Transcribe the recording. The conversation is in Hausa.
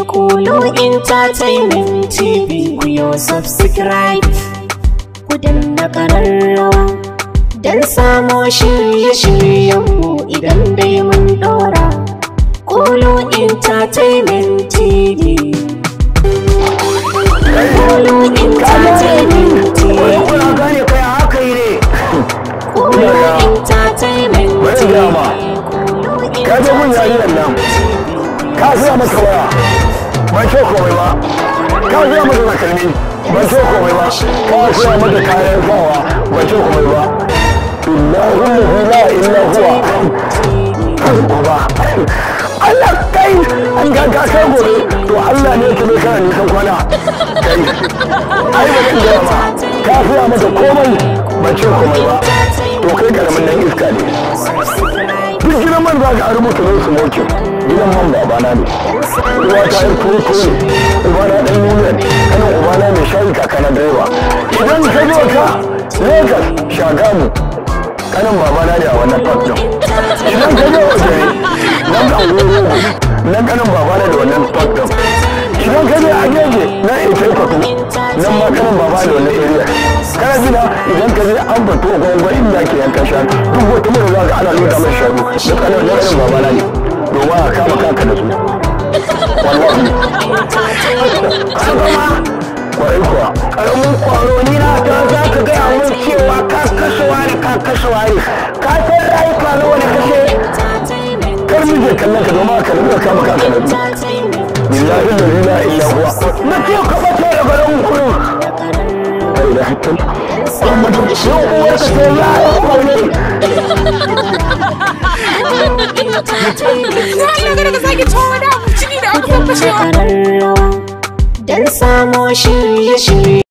Kulu Entertainment TV ku yo subscribe ku danna kararrawa don samo shirye-shiryenmu idan dai mun dora Kulu Entertainment TV Kulu Entertainment TV kuna gane kai haka yi ne Kulu Entertainment Bari TV gaya ma. Kulu ka je mun yarinyar nan ka siya mata waya ban ce komai ba ka siya mata takalmi ban ce komai ba ka siya mata kayan sawa ban ce komai ba billahi la ilaha illa huwa Allah kai an ga ka kai gobe to Allah ne ke kana nisan kwana kai ai ba zan gaya ma ka siya mata komai ban ce komai ba to kai karamin nan iska ne duk gidan man za ka rubuta zai su moke gidan man babana ne uwa ta yi kurko ne ubana dan yuniya ne kanan ubana mai shayi kakana direba idan ka zo ka lagos shagamu kanan babana ne a wannan park din idan ka zo waje nan da wuri nan kanan babana da wannan park din idan ka je a gefe na ita kwatu nan ma kanan baba da wannan area kana jina idan ka je an fito gwangwa inda ke yankan shanu duk wata mai za ka ana loda mai shanu da kanan da kanan babana ne domin a kama kanka da su wallahi kwarai kuwa karamin kwaro ni na ta za ka gaya mun cewa ka kashewa ne ka kashewa ne ka san rayuka na wani kashe kar mu je kallon ka domin ka rubuta kama kanka da su billahi la ilaha illa huwa na ce ka bace da garin kurin la ilaha illallah Muhammadu yau uwar ka sai ya yi kwaune Allah kada ka sake cewa wani abu ciki da aka fashewa. Don samo shirye-shirye